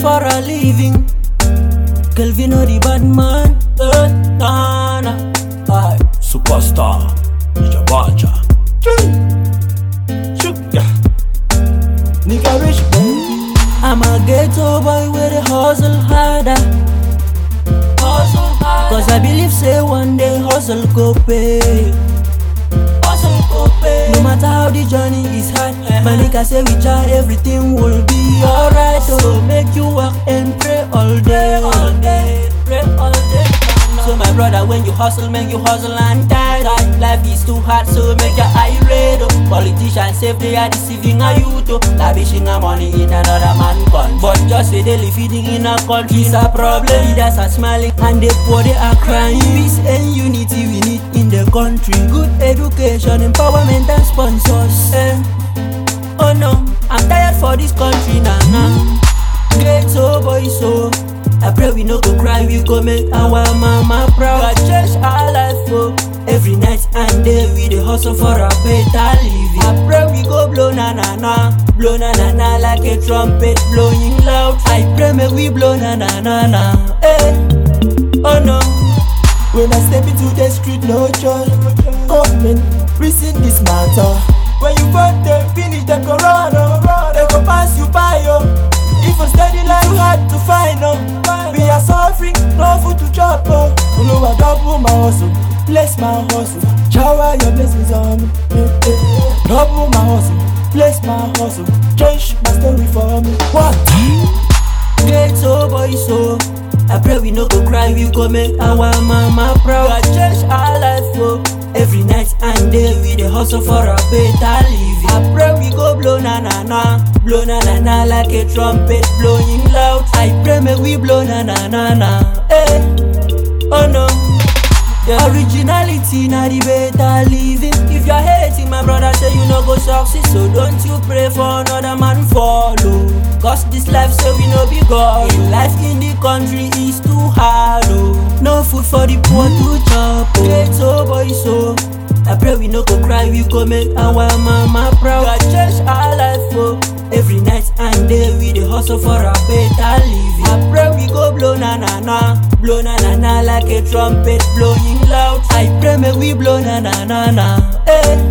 for a living. Kelvin know the bad man. Eh, nah, nah. Aye. Superstar, Ninja Baja. Sugar. Nigga rich baby. I'm a ghetto boy with a hustle harder. Hustle harder. Cause I believe say one day hustle go pay. Hustle go pay. No matter how the journey is hard, my nigga say we try everything will be alright. So make you work and pray all day, all day, pray all day. So my brother, when you hustle, make you hustle and die. die. Life is too hard, so make your eye red. oh. Politicians say they are deceiving a youth, oh. lavishing a money in another man gun. But just say they live feeding in a country is a problem. Leaders are smiling and the poor they are crying. Peace and unity we need in the country. Good education, empowerment and sponsors. Eh. Oh no, I'm tired for this country now. Nah, Ghetto boy, so I pray we no go cry, we go make our mama proud. God change our life, oh. Every night and day we dey hustle for a better living. I pray we go blow na na na, blow na na na like a trumpet blowing loud. I pray make we blow na na na na. Hey, oh no. When I step into the street, no joy. Government, reason this matter. When you vote, they finish the corona. They go pass you by, yo. If you study life, too hard to find, oh. We are suffering, no food to chop, oh. Oluwa double my hustle, bless my hustle. Shower your blessings on me. eh, eh. Double my hustle, bless my hustle. Change my story for me. What? Ghetto boy, so I pray we no go cry, we go make our mama proud. God change our life, oh. Every night and day we dey hustle for a better living. I pray we go blow na na na, blow na na na like a trumpet blowing loud. I pray make we blow na na na na, eh. Oh no. The originality na the better living. If you're hating, my brother say you no go succeed, so don't you pray for another man follow. Cause this life say we no be God. Life in the country is too hard, oh. No food for the poor to chop, oh. Ghetto boy, so I pray we no go cry, we go make our mama proud. God change our life, oh. Every night and day we dey hustle for a better living. I pray we go blow na na na, blow na na na like a trumpet blowing loud. I pray make we blow na na na na, eh.